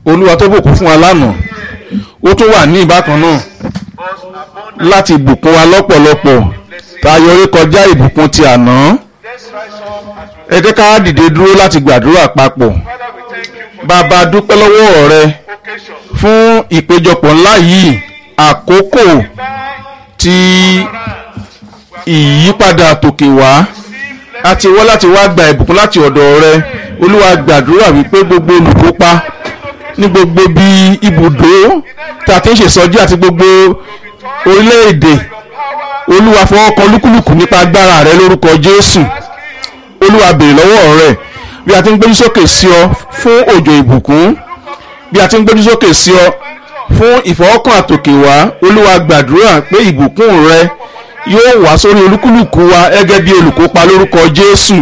olúwa tó bùkún fún wa lánàá ó tún wà ní ìbákan náà us abundant láti bùkún wa lọ́pọ̀lọpọ̀ tayọ orí kọjá ìbùkún ti àná let's rise up as we ẹ jẹ́ ká dìde dúró láti gbàdúrà papọ̀ Father we thank you for bàbá dúpẹ́ lọ́wọ́ rẹ this occasion fún ìpéjọpọ̀ ńlá yìí àkókò Divine tí around. ìyípadà tòkè wá a ti wá láti wá gba ìbùkún láti ọ̀dọ̀ rẹ olúwa gbàdúrà wípé gbogbo olùkópa ní gbogbo bí ibùdó tí a ti ń ṣèsọjí àti gbogbo orílẹ̀-èdè olúwa fọwọ́ kan lúkúlùkù nípa agbára rẹ lórúkọ jésù olúwa béèrè lọ́wọ́ rẹ bí a ti ń gbójú sókè sí ọ fún òjò ìbùkún bí a ti ń gbójú sókè sí ọ fún ìfọwọ́kàn àtòkè wá olúwa gbàdúrà pé ìbùkún rẹ yóò wá sórí olúkúlùkù wa gẹ́gẹ́ bí olùkópa lórúkọ jésù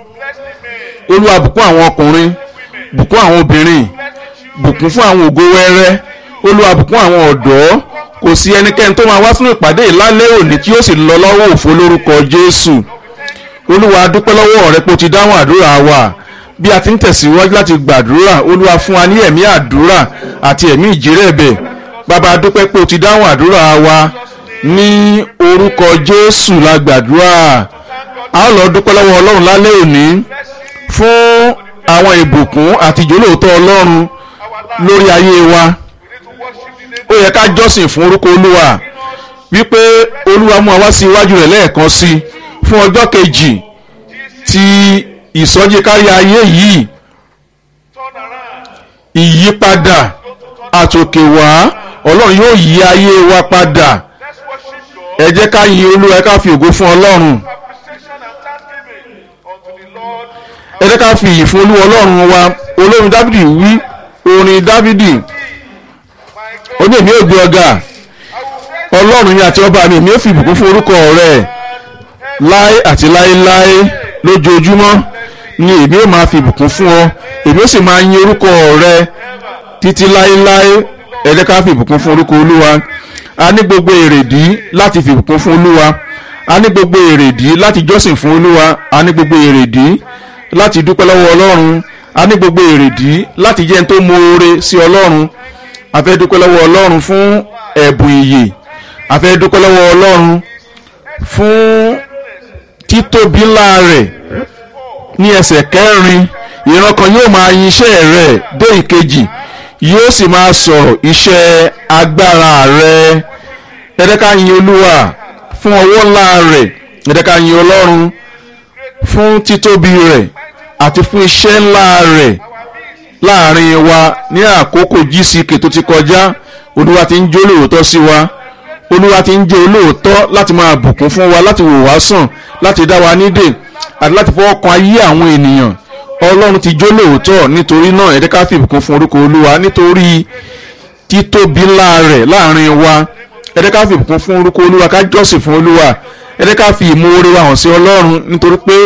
olúwa bùkún àwọn ọkùnrin bùkún àwọn obìnrin bùkún fún àwọn ògo wẹrẹ olúwa bùkún àwọn ọ̀dọ́ kò sí ẹnikẹ́ni tó máa wá sínú ìpàdé ìlálẹ́ òní tí yóò sì lọ lọ́wọ́ òfo lórúkọ jésù olúwa dúpẹ́ lọ́wọ́ rẹ pé o ti dáhùn àdúrà wa bí a ti ń tẹ̀síwájú láti gbàdúrà olúwa fún wa ní ẹ̀mí àdúrà àti ẹ̀mí ìjírẹ̀bẹ̀ bàbá dúpẹ́ pé o ti dáhùn àdúrà wa ní orúkọ jésù la gbàdúrà a ó lọ dúpẹ́ lọ́wọ́ ọlọ́run lálẹ́ òní fún àwọn ìbùkún àti ìjólóòtọ́ ọlọ́run lórí ayé wa ó yẹ ká jọ́sìn fún orúkọ olúwa wípé olúwa mú wa wá sí iwájú rẹ̀ lẹ́ẹ̀kan sí i fún ọjọ́ kejì tí ìsọjí kárí ayé yìí turn around ìyípadà àtòkè wá ọlọ́run yóò yí ayé wa padà let's worship God ẹ jẹ́ ká yin olúwa ẹ ká fi ògo fún ọlọ́run appreciation and thanksgiving unto the Lord ẹ jẹ́ ká fi ìyìn fún olúwa ọlọ́run wa olórin dávidi wí orin dávidi my God ó ní èmi ò gbé ọ̀gá I will praise ọlọ́run mi àti ọba mi èmi ò fi ìbùkún fún orúkọ rẹ̀ láé àti láéláé lójoojúmọ́ ni èmi ò máa fi ìbùkún fún ọ èmi ò sì máa yin orúkọ rẹ títí láéláé ẹ jẹ́ ká fi ìbùkún fún orúkọ olúwa a ní gbogbo èrèdí láti fi ìbùkún fún olúwa a ní gbogbo èrèdí láti jọ́sìn fún olúwa a ní gbogbo èrèdí láti dúpẹ́ lọ́wọ́ ọlọ́run a ní gbogbo èrèdí láti jẹ́ ẹni tó moore sí ọlọ́run a fẹ́ dúpẹ́ lọ́wọ́ ọlọ́run fún ẹ̀bùn ìyè a fẹ́ dúpẹ́ lọ́wọ́ ọlọ́run fún títóbi ńlá rẹ̀ ní ẹsẹ̀ kẹrin ìran kan yóò máa yin iṣẹ́ rẹ̀ dé ìkejì yóò sì máa sọ̀rọ̀ iṣẹ́ agbára rẹ̀ ẹ jẹ́ ká yin olúwa fún ọwọ́ ńlá rẹ̀ ẹ jẹ́ ká yin ọlọ́run fún títóbi rẹ̀ àti fún iṣẹ́ ńlá rẹ̀ láàrin wa ní àkókò gck tó ti kọjá olúwa ti ń jó lóòótọ́ sí wa olúwa ti ń jẹ́ olóòótọ́ láti máa bùkún fún wa láti wò wá sàn láti dá wa nídè àti láti fọwọ́ kan ayé àwọn ènìyàn ọlọ́run ti jó lóòótọ́ nítorí náà ẹ jẹ́ ká fi ìbùkún fún orúkọ olúwa nítorí títóbi ńlá rẹ̀ láàrin wa ẹ jẹ́ ká fi ìbùkún fún orúkọ olúwa ká jọ́sìn fún olúwa ẹ jẹ́ ká fi ìmoore wa hàn sí ọlọ́run nítorí pé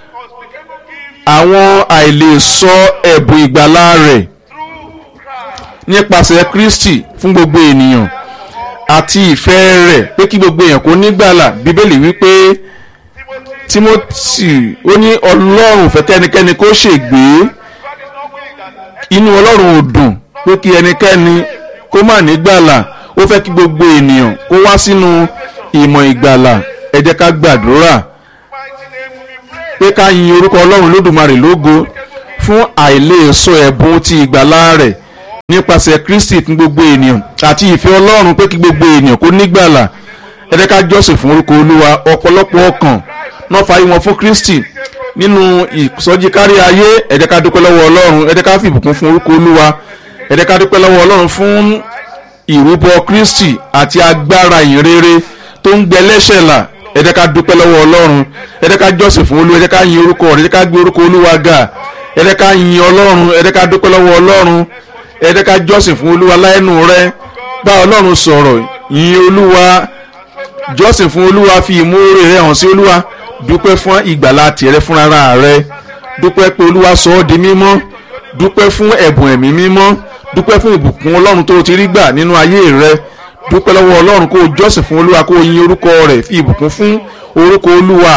àwọn àìlèsọ ẹ̀bùn ìgbàlá rẹ̀ nípasẹ̀ kristi fún gbogbo ènìyàn àti ìfẹ́ rẹ̀ pé kí gbogbo èèyàn kó nígbàlà bíbélì wípé timothy ó ní ọlọ́run fẹ́ kẹ́nikẹ́ni kó ṣègbé inú ọlọ́run ò dùn pé kí ẹnikẹ́ni kó má nígbàlà ó fẹ́ kí gbogbo ènìyàn kó wá sínú ìmọ̀ ìgbàlà ẹ jẹ́ ká gbàdúrà mighty name will be praised pé ká yin orúkọ ọlọ́run lódùmarè lógo fún àìlèso ẹ̀bùn ti ìgbàlá rẹ̀ nípasẹ̀ kristi fún gbogbo ènìyàn àti ìfẹ́ ọlọ́run pé kí gbogbo ènìyàn kó nígbàlà ẹ jẹ́ ká jọ́sìn fún orúkọ olúwa ọ̀pọ̀lọpọ̀ ọkàn náà fàáyé wọn fún kristi nínú ìsọjí kárí ayé ẹ jẹ́ ká dúpẹ́ lọ́wọ́ ọlọ́run ẹ jẹ́ ká fìbùkún fún orúkọ olúwa ẹ jẹ́ ká dúpẹ́ lọ́wọ́ ọlọ́run fún ìrúbọ kristi àti agbára ìrere tó ń gbẹ lẹ́sẹ̀ là ẹ jẹ́ ká dúpẹ́ lọ́wọ́ ọlọ́run ẹ jẹ́ ká jọ́sìn fún olúwa ẹ jẹ́ ká yin orúkọ rẹ̀ ẹ jẹ́ ká gbé orúkọ olúwa ga ẹ jẹ́ ká yin ọlọ́run ẹ jẹ́ ká dúpẹ́ lọ́wọ́ ọlọ́run ẹ jẹ́ ká jọ́sìn fún olúwa láẹnu rẹ bá ọlọ́run sọ̀rọ̀ yin olúwa jọ́sìn fún olúwa fi ìmúre rẹ hàn sí olúwa dúpẹ́ fún ìgbàlá tìrẹ fúnra rẹ dúpẹ́ pé olúwa sọ ọ́ di mímọ́ dúpẹ́ fún ẹ̀bùn ẹ̀mí mímọ́ dúpẹ́ fún ìbùkún ọlọ́run tó o ti rí gbà nínú ayé rẹ dúpẹ́ lọ́wọ́ ọlọ́run kó o jọ́sìn fún olúwa kó o yin orúkọ rẹ̀ fi ìbùkún fún orúkọ olúwa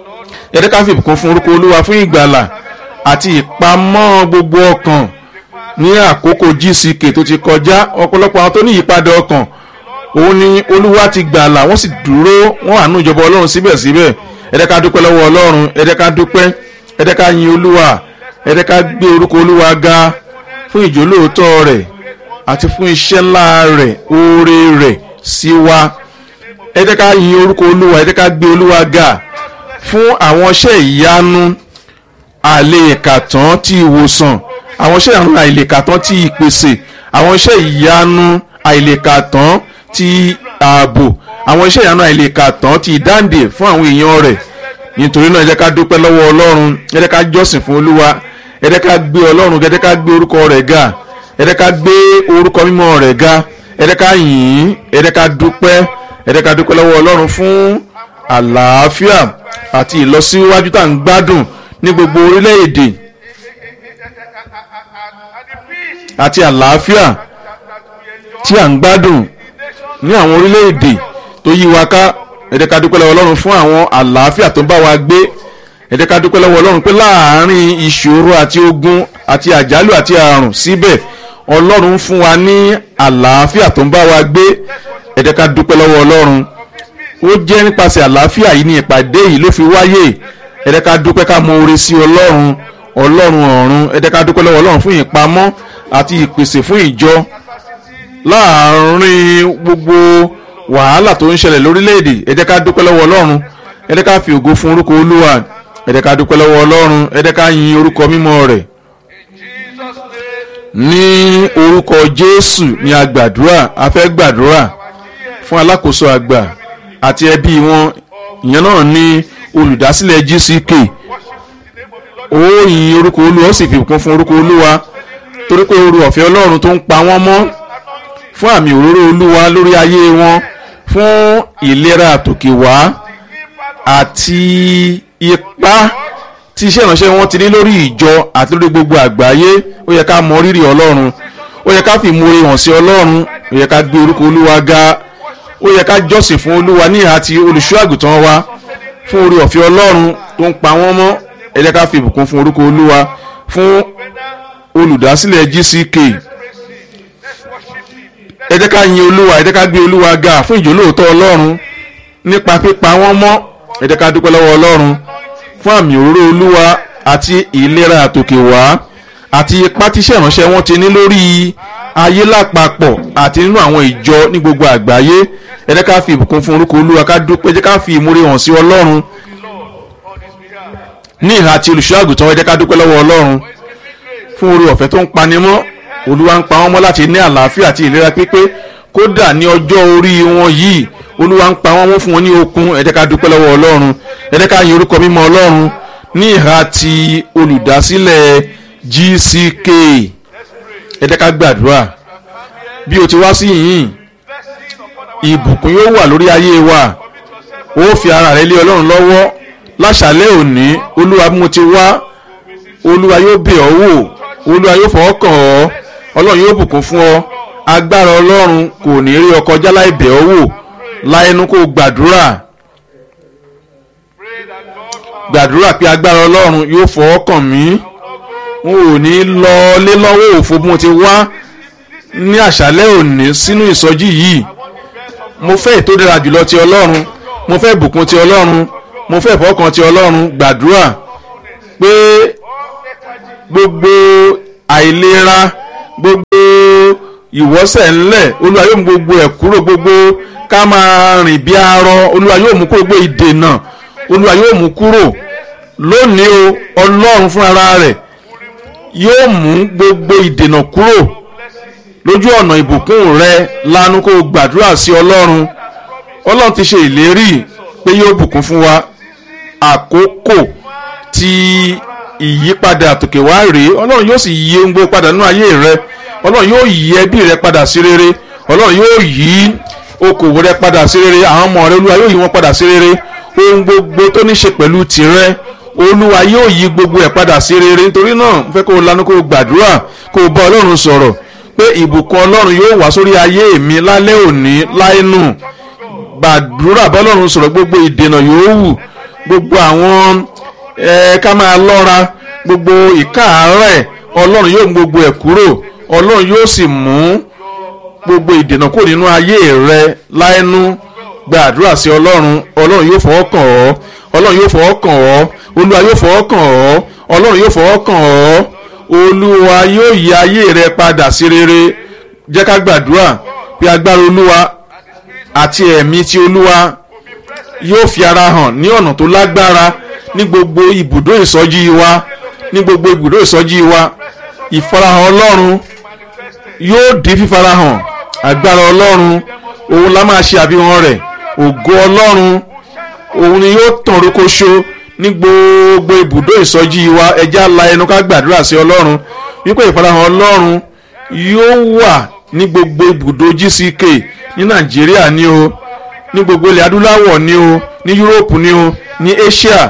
ẹ jẹ́ ká fi ìbùkún fún orúkọ olúwa fún ìgbàlà àti ìpamọ́ gbogbo ọkàn ní àkókò gck tó ti kọjá ọ̀pọ̀lọpọ̀ àwọn tó ní ìyípadà ọkàn òun ni olúwa ti gbàlà wọ́n sì dúró wọ́n àánú ìjọba ọlọ́run síbẹ̀síbẹ̀ ẹ̀dẹ́ ká dúpẹ́ lọ́wọ́ ọlọ́run ẹ̀dẹ́ ká dúpẹ́ ẹ̀dẹ́ ká yin olúwa ẹ̀dẹ́ ká gbé orúkọ olúwa ga fún ìjólóòótọ́ rẹ̀ àti fún iṣẹ́ ńlá rẹ̀ oore rẹ̀ sí wa ẹ̀dẹ́ ká yin orúkọ olúwa ẹ̀dẹ́ ká gbé olúwa ga fún àwọn iṣẹ́ ìyanu àlèkàtàn ti ìwòsàn àwọn iṣẹ́ ìyanu àìlèkàtàn ti ìpèsè àwọn iṣẹ́ ìyanu àìlèkàtàn ti ààbò àwọn iṣẹ́ ìyanu àìlèkàtàn ti ìdáǹdè fún àwọn èèyàn rẹ̀ nítorí náà ẹ jẹ́ ká dúpẹ́ lọ́wọ́ ọlọ́run ẹ jẹ́ ká jọ́sìn fún olúwa ẹ jẹ́ ká gbé ọlọ́run ẹ jẹ́ ká gbé orúkọ rẹ̀ ga ẹ jẹ́ ká gbé orúkọ mímọ́ rẹ̀ ga ẹ jẹ́ ká yìn ín ẹ jẹ́ ká dúpẹ́ ẹ jẹ́ ká dúpẹ́ lọ́wọ́ ọlọ́run fún àlàáfíà àti ìlọsíwájú tá à ń gbádùn ní gbogbo orílẹ̀-èdè àti àlàáfíà tí à ń gbádùn ní àwọn orílẹ̀-èdè tó yí wa ká ẹ jẹ́ ká dúpẹ́ lọ́wọ́ ọlọ́run fún àwọn àlàáfíà tó ń bá wa gbé ẹ jẹ́ ká dúpẹ́ lọ́wọ́ ọlọ́run pé láàárín ìṣòro àti ogun àti àjálù àti àrùn síbẹ̀ ọlọ́run fún wa ní àlàáfíà tó ń bá wa gbé ẹ jẹ́ ká dúpẹ́ lọ́wọ́ ọlọ́run ó jẹ́ nípasẹ̀ àlàáfíà yìí ní ìpàdé yìí ló fi wáyé ẹ jẹ́ ká dúpẹ́ ká mọ oore sí ọlọ́run ọlọ́run ọ̀run ẹ jẹ́ ká dúpẹ́ lọ́wọ́ ọlọ́run fún ìpamọ́ àti ìpèsè fún ìjọ láàárín gbogbo wàhálà tó ń ṣẹlẹ̀ lórílẹ̀‐èdè ẹ jẹ́ ká dúpẹ́ lọ́wọ́ ọlọ́run ẹ jẹ́ ká fi ògo fún orúkọ olúwa ẹ jẹ́ ká dúpẹ́ lọ́wọ́ ọlọ́run ẹ jẹ́ ká yin orúkọ mímọ́ rẹ̀ ní orúkọ jésù ni a gbàdúrà a fẹ́ gbàdúrà fún alákòóso àgbà àti ẹbí wọn ìyẹn náà ní olùdásílẹ̀ gck ó yin orúkọ olúwa ó sì fi kún fún orúkọ olúwa torí pé oru ọ̀fẹ́ ọlọ́run tó ń pa wọ́n mọ́ fún àmì òróró olúwa lórí ayé wọn fún ìlera àtòkè wá àti ipá tí iṣẹ́ ìránṣẹ́ wọn ti ní lórí ìjọ àti lórí gbogbo àgbáyé ó yẹ ká mọ rírì ọlọ́run ó yẹ ká fi ìmoore hàn sí ọlọ́run ó yẹ ká gbé orúkọ olúwa ga ó yẹ ká jọ́sìn fún olúwa ní ìhà ti olùṣọ́ àgùntàn wa fún orí ọ̀fẹ́ ọlọ́run tó ń pa wọ́n mọ́ ẹ jẹ́ ká fi ìbùkún fún orúkọ olúwa fún olùdásílẹ̀ gck ẹ jẹ́ ká yin olúwa ẹ jẹ́ ká gbé olúwa ga fún ìjólóòótọ́ ọlọ́run nípa pípa wọ́n mọ́ ẹ jẹ́ ká dúpẹ́ lọ́wọ́ ọlọ́run fún àmì òróró olúwa àti ìlera àtòkè wá àti ipá tíṣẹ́ ìránṣẹ́ wọn ti ní lórí ayé lápapọ̀ àti nínú àwọn ìjọ ní gbogbo àgbáyé ẹ jẹ́ ká fi ìbùkún fún orúkọ olúwa ká dúpẹ́ ẹ jẹ́ ká fi ìmúre hàn sí ọlọ́run ní ìhà àti olùṣọ́ àgùntàn ẹ jẹ́ ká dúpẹ́ lọ́wọ́ ọlọ́run fún oore ọ̀fẹ́ tó ń panimọ́ olúwa ń pa wọ́n mọ́ láti ní àlàáfíà àti ìlera pípé kódà ní ọjọ́ orí wọn yìí olúwa ń pa wọ́n mọ́ fún wọn ní okun ẹ jẹ́ ká dúpẹ́ lọ́wọ́ ọlọ́run ẹ jẹ́ ká yin orúkọ mímọ́ ọlọ́run ní ìhà ti olùdásílẹ̀ gck ẹ jẹ́ ká gbàdúrà bí o ti wá sí yìnyín ìbùkún yóò wà lórí ayé wa ó fi ara rẹ lé ọlọ́run lọ́wọ́ láṣàlẹ̀ òní olúwa bí mo ti wá olúwa yóò bẹ̀ ọ́ wò olúwa yóò fọwọ́ kàn ọ́ ọlọ́run yóò bùkún fún ọ agbára ọlọ́run kò ní rí ọ kọjá láì bẹ̀ ọ́ wò láẹnu kó gbàdúrà gbàdúrà pé agbára ọlọ́run yóò fọwọ́ kàn mí n ò ní lọ lé lọ́wọ́ òfo bí mo ti wá ní àṣálẹ́ òní sínú ìsọjí yìí mo fẹ́ ètò dára jùlọ ti ọlọ́run mo fẹ́ ìbùkún ti ọlọ́run mo fẹ́ ìfọwọ́kàn ti ọlọ́run gbàdúrà pé gbogbo àìlera gbogbo ìwọ́sẹ̀ ńlẹ̀ olúwa yóò mú gbogbo ẹ̀ kúrò gbogbo ká máa rìn bí arọ olúwa yóò mú kúrò gbogbo ìdènà olúwa yóò mú kúrò lónìí o ọlọ́run fúnra rẹ̀ yóò mú gbogbo ìdènà kúrò lójú ọ̀nà ìbùkún rẹ lanu kó gbàdúrà sí ọlọ́run ọlọ́run ti ṣe ìlérí pé yóò bùkún fún wa àkókò tí ìyípadà àtòkè wá rèé ọlọ́run yóò sì yí ohun gbogbo padà nínú ayé rẹ ọlọ́run yóò yí ẹbí rẹ padà sí rere ọlọ́run yóò yí okòwò rẹ padà sí rere àwọn ọmọ rẹ olúwa yóò yí wọn padà sí rere ohun gbogbo tó ní ṣe pẹ̀lú tìrẹ olúwa yóò yí gbogbo ẹ̀ padà sí rere nítorí náà mo fẹ́ kó o lanu kó o gbàdúrà kó o bá ọlọ́run sọ̀rọ̀ pé ìbùkún ọlọ́run yóò wá sórí ayé mi lálẹ́ òní láìnù gbàdúrà bá ọlọ́run sọ̀rọ̀ gbogbo ìdènà yóò wù gbogbo àwọn ẹ ká máa lọ́ra gbogbo ìkáàárẹ̀ ọlọ́run yóò mú gbogbo ẹ̀ kúrò ọlọ́run yóò sì mú gbogbo ìdènà kúrò nínú ayé rẹ láẹnu gba àdúrà sí ọlọ́run ọlọ́run yóò fọwọ́ kàn ọ́ ọlọ́run yóò fọwọ́ kàn ọ́ olúwa yóò fọwọ́ kàn ọ́ ọlọ́run yóò fọwọ́ kàn ọ́ olúwa yóò yí ayé rẹ padà sí rere jẹ́ ká gbàdúrà pé agbára olúwa àti ẹ̀mí ti olúwa yóò fi ara hàn ní ọ̀nà tó lágbára ní gbogbo ibùdó ìsọjí wa ní gbogbo ibùdó ìsọjí wa ìfarahàn ọlọ́run yóò di fífarahàn agbára ọlọ́run òun la máa ṣe àfihàn rẹ̀ ògo ọlọ́run òun ni yóò tàn rókóṣó ní gbogbo ibùdó ìsọjí wa ẹja la ẹnu ká gbàdúrà sí ọlọ́run wípé ìfarahàn ọlọ́run yóò wà ní gbogbo ibùdó gck ní nàìjíríà ní o ní gbogbo ilẹ̀ adúláwọ̀ ní o ní yúróòpù ní o ní asia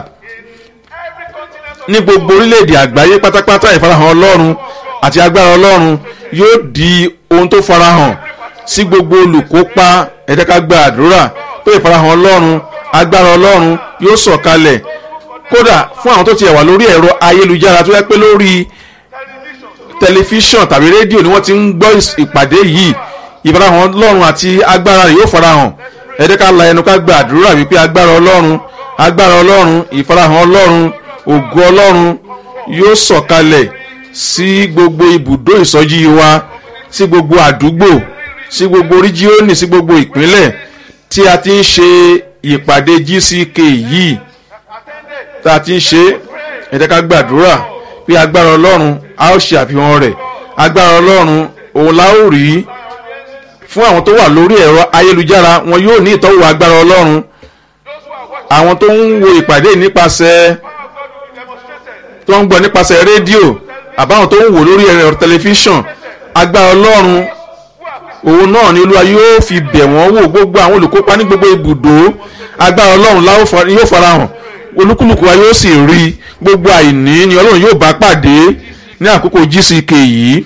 ní gbogbo orílẹ̀-èdè àgbáyé pátápátá ìfarahàn ọlọ́run àti agbára ọlọ́run yóò di ohun tó farahàn sí gbogbo olùkópa ẹ jẹ́ ká gba àdúrà pé ìfarahàn ọlọ́run agbára ọlọ́run yóò sọ̀kalẹ̀ kódà fún àwọn tó ti wà lórí ẹ̀rọ ayélujára tó yẹ pé lórí tẹlifíṣàn tàbí rédíò ni wọ́n ti ń gbọ́ ìpàdé yìí ìfarahàn ọlọ́run àti agbára rẹ̀ yóò farahàn ẹ jẹ́ ká la ẹnu ká gba àdúrà wípé agbára ọlọ́run agbára ọlọ́run ìfarahàn ọlọ́run ògo ọlọ́run yóò sọ̀kalẹ̀ sí gbogbo ibùdó ìsọjí wa sí gbogbo àdúgbò sí gbogbo ríjíọ́nì sí gbogbo ìpínlẹ̀ tí a ti ń ṣe ìpàdé gck yìí tá a ti ń ṣe ẹ jẹ́ ká gbàdúrà pé agbára ọlọ́run a ó ṣe àfihàn rẹ̀ agbára ọlọ́run òun la ó rí fún àwọn tó wà lórí ẹ̀rọ ayélujára wọn yóò ní ìtọ́wò agbára ọlọ́run àwọn tó ń wo ìpàdé nípasẹ̀ tó ń gbọ́ nípasẹ̀ rédíò àbáwọn tó ń wò lórí ẹ̀rọ tẹlifíṣàn agbára ọlọ́run òun náà ni olúwa yóò fi bẹ̀ wọ́n wò gbogbo àwọn olùkópa ní gbogbo ibùdó agbára ọlọ́run yóò farahàn olúkúlùkù wa yóò sì rí gbogbo àìní ni ọlọ́run yóò bá pàdé ní àkókò gck yìí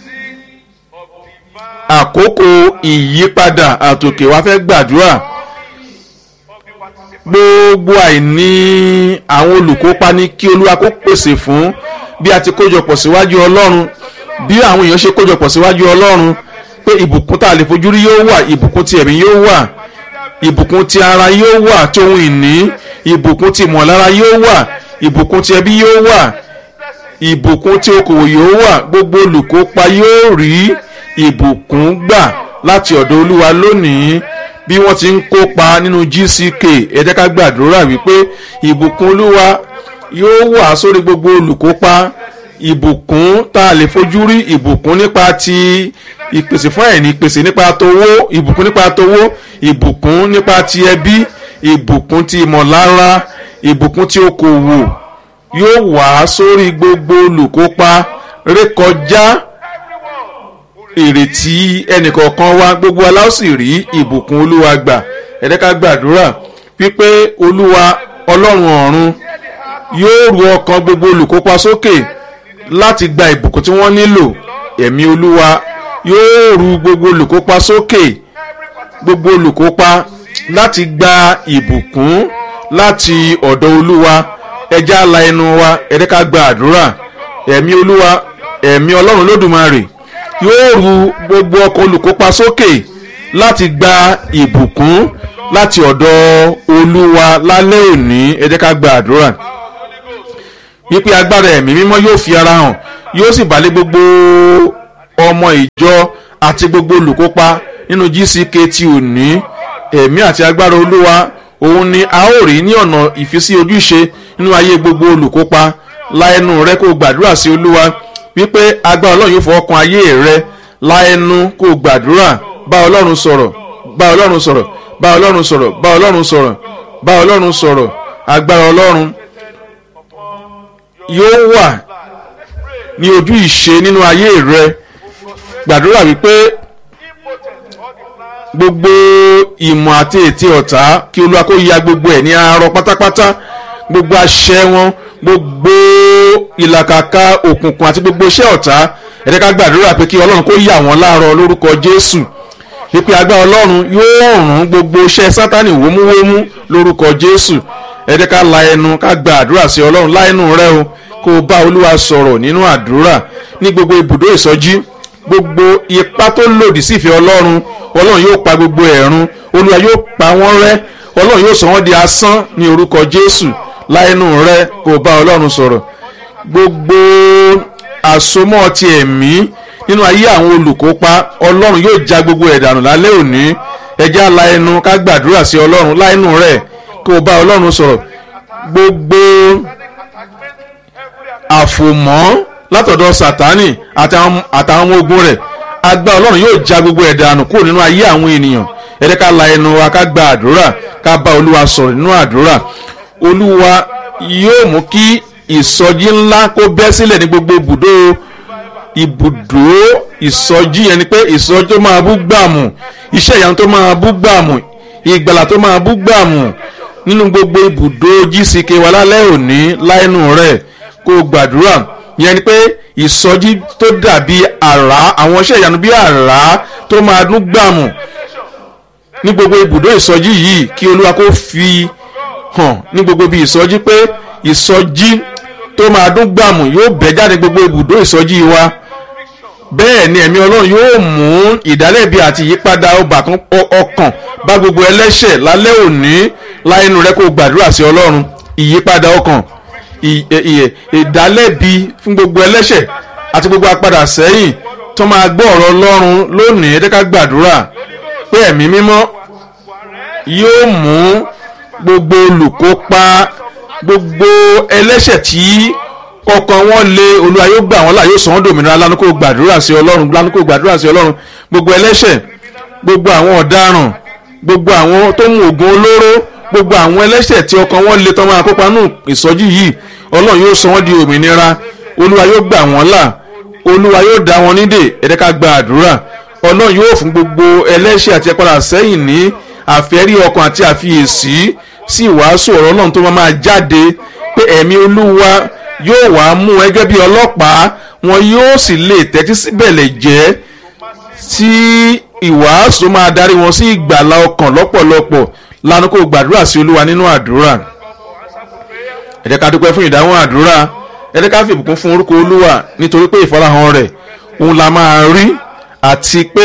àkókò ìyípadà àtòkè wa fẹ́ gbàdúrà gbogbo àìní àwọn olùkópa ní kí olúwa kó pèsè fún bí a ti kójọpọ̀ síwájú ọlọ́run bí àwọn èèyàn ṣe kójọpọ̀ síwájú ọlọ́run pé ìbùkún tá a lè fojú rí yóò wà ìbùkún ti ẹ̀mí yóò wà ìbùkún ti ara yóò wà tí ohun ìní ìbùkún ti ìmọ̀lára yóò wà ìbùkún ti ẹbí yóò wà ìbùkún tí okòwò yóò wà gbogbo olùkópa yóò rí ìbùkún gbà láti ọ̀dọ̀ olúwa lónìí bí wọ́n ti ń kópa nínú gck ẹ jẹ́ ká gbàdúrà wípé ìbùkún olúwa yóò wà sórí gbogbo olùkópa ìbùkún tá a lè fojú rí ìbùkún nípa ti ìpèsè fún àìní ìpèsè nípa towó ìbùkún nípa towó ìbùkún nípa ti ẹbí ìbùkún ti ìmọ̀lára ìbùkún ti okòwò yóò wà sórí gbogbo olùkópa rékọjá ìrètí ẹnìkọ̀ọ̀kan wa gbogbo aláwọ̀sì rí ìbùkún olúwa gbà ẹ̀dẹ́ká gbàdúrà wípé olúwa ọlọ́run ọ̀run yóò ru ọkàn gbogbo olùkópa sókè láti gba ìbùkún tí wọ́n nílò ẹ̀mí olúwa yóò ru gbogbo olùkópa sókè gbogbo olùkópa láti gba ìbùkún láti ọ̀dọ̀ olúwa ẹja la ẹnu wa ẹ̀dẹ́ká gbàdúrà ẹ̀mí olúwa ẹ̀mí ọlọ́run lódùmarè yóò ru gbogbo ọkọ̀ olùkópa sókè láti gba ìbùkún láti ọ̀dọ̀ olúwa lálẹ́ òní ẹ jẹ́ ká gba àdúrà wípé agbára ẹ̀mí mímọ́ yóò fi ara hàn yóò sì balẹ̀ gbogbo ọmọ ìjọ àti gbogbo olùkópa nínú gck ti òní ẹ̀mí àti agbára olúwa òun ni a ó rí ní ọ̀nà ìfisí ojúṣe nínú ayé gbogbo olùkópa láẹnu rẹ kó gbàdúrà sí olúwa wípé agbára ọlọ́run yóò fọwọ́ kan ayé rẹ láẹnu kó gbàdúrà bá ọlọ́run sọ̀rọ̀ bá ọlọ́run sọ̀rọ̀ bá ọlọ́run sọ̀rọ̀ bá ọlọ́run sọ̀rọ̀ bá ọlọ́run sọ̀rọ̀ agbára ọlọ́run yóò wà ní ojú ìṣe nínú ayé rẹ gbàdúrà wípé gbogbo ìmọ̀ àti ètí ọ̀tá kí olúwa kó ya gbogbo ẹ̀ ní arọ pátápátá gbogbo àṣẹ wọn gbogbo ìlàkàkà òkùnkùn àti gbogbo iṣẹ́ ọ̀tá ẹ̀rẹ́ ká gbàdúrà pé kí ọlọ́run kó yà wọ́n láàárọ̀ lórúkọ jésù pípẹ́ agbára ọlọ́run yóò rún gbogbo iṣẹ́ sátani wómúwómú lórúkọ jésù ẹ̀rẹ́ ká la ẹnu ká gba àdúrà sí ọlọ́run láẹnu rẹ o kó o bá olúwa sọ̀rọ̀ nínú àdúrà ní gbogbo ibùdó ìsọjí gbogbo ipá tó lòdì sí ìfẹ́ ọlọ́run ọlọ́run yóò pa gbogbo ẹ̀rún olúwa yóò pa wọ́n rẹ́ ọlọ́run yóò sọ wọ́n di asán ní orúkọ jésù láìnú rẹ kó o bá ọlọ́run sọ̀rọ̀ gbogbo àsomọ́ ti ẹ̀mí nínú ayé àwọn olùkópa ọlọ́run yóò já gbogbo ẹ̀ dànù lálẹ́ òní ẹjẹ́ àlà ẹnu ká gbàdúrà sí ọlọ́run láìnú rẹ̀ kó o bá ọlọ́run sọ̀rọ̀ gbogbo àfòmọ́ látọ̀dọ̀ sátánì àtàwọn àtàwọn ọmọ ogun rẹ̀ agbá ọlọ́run yóò já gbogbo ẹ̀ dànù kúrò nínú ayé àwọn ènìyàn ẹ̀rẹ́ ká la ẹnu wa ká gba àdúrà ká bá olúwa sọ̀rọ̀ nínú àdúrà olúwa yóò mú kí ìsọjí ńlá kó bẹ́ sílẹ̀ ní gbogbo ibùdó ibùdó ìsọjí yẹn ni pé ìsọjí tó máa bú gbàmù iṣẹ́ ìyanu tó máa bú gbàmù ìgbàlà tó máa bú gbàmù nínú gbogbo ibùdó gck wa lálẹ́ òní láìnú rẹ̀ kó gbàdúrà yẹn ni pé ìsọjí tó dàbí àrá àwọn iṣẹ́ ìyanu bí àrá tó máa dún gbàmù ní gbogbo ibùdó ìsọjí yìí kí olúwa kó fi hàn ní gbogbo ibi ìsọjí pé ìsọjí tó máa dún gbàmù yóò bẹ́ jáde gbogbo ibùdó ìsọjí wa bẹ́ẹ̀ ni ẹ̀mí ọlọ́run yóò mú ìdálẹ́bi àti ìyípadà ọbàkan ọkàn bá gbogbo ẹlẹ́ṣẹ̀ lálẹ́ òní láìnú rẹ kó gbàdúrà sí ọlọ́run ìyípadà ọkàn ìdálẹ́bi fún gbogbo ẹlẹ́ṣẹ̀ àti gbogbo apadà sẹ́yìn tó máa gbọ́ ọ̀rọ̀ ọlọ́run lónìí ẹ̀dẹ́ká gbàdúrà pé ẹ̀mí mímọ́ yóò mú gbogbo olùkópa gbogbo ẹlẹ́ṣẹ̀ tí ọkàn wọn lé olúwa yóò gbà wọn là yóò sọ wọn dòmìnira lánàá kó gbàdúrà sí ọlọ́run lánàá kó gbàdúrà sí ọlọ́run gbogbo ẹlẹ́ṣẹ̀ gbogbo àwọn ọ̀daràn gbogbo àwọn tó mú oògùn olóró gbogbo àwọn ẹlẹ́ṣẹ̀ tí ọkàn wọn lé tán máa kópa nù ìsọjí yìí ọlọ́run yóò sọ wọn di òmìnira olúwa yóò gbà wọn là olúwa yóò dá wọn nídè ẹ̀dẹ́ ká gba àdúrà ọlọ́run yóò fún gbogbo ẹlẹ́ṣẹ̀ àti ẹ̀padà sẹ́yìn ní àfẹ́rí ọkàn àti àfiyèsí sí ìwàásù ọ̀rọ̀ ọlọ́run tó máa jáde pé ẹ̀mí olúwa yóò wá mú ẹgẹ́ bí ọlọ́pàá wọn yóò sì lè tẹ́tí síbẹ̀lẹ̀ jẹ́ tí ìwàásù máa darí wọn sí ìgbàlá ọkàn lọ́pọ̀lọpọ̀ lánàá kó gbàdúrà sí olúwa nínú àdúrà ẹ jẹ́ ká dúpẹ́ fún ìdáhùn àdúrà ẹ jẹ́ ká fi ìbùkún fún orúkọ olúwa nítorí pé ìfarahàn rẹ̀ òun la máa rí àti pé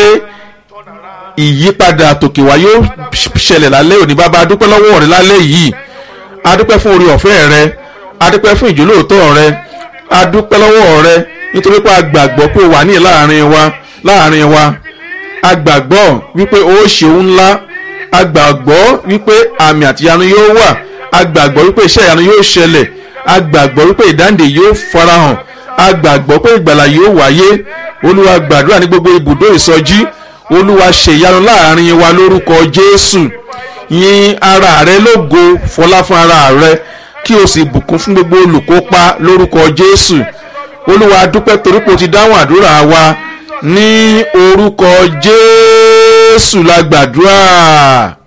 ìyípadà tòkè wá yóò ṣẹlẹ̀ lálẹ́ òní bàbá adúpẹ́ lọ́wọ́ rẹ lálẹ́ yìí adúpẹ́ fún orí ọ̀fẹ́ rẹ adúpẹ́ fún ìjólóòtọ́ rẹ adúpẹ́ lọ́wọ́ rẹ nítorí pé a gbàgbọ́ pé o wà ní láàrin wa láàrin wa a gbàgbọ́ wípé o ṣeun ńlá a gbàgbọ́ wípé àmì àtìyanu yóò wà a gbàgbọ́ wípé iṣẹ́ ìyanu yóò ṣẹlẹ̀ a gbàgbọ́ wípé ìdáǹdè yóò farahàn a gbàgbọ́ pé ìgbàlà yóò wáyé olúwa gbàdúrà ní gbogbo ibùdó ìsọjí olúwa ṣèyanu láàrin wa lórúkọ jésù yìn ara rẹ lógo fọlá fún ara rẹ kí o sì bùkún fún gbogbo olùkópa lórúkọ jésù olúwa dúpẹ́ torí pé o ti dáhùn àdúrà wa ní orúkọ jésù la gbàdúrà.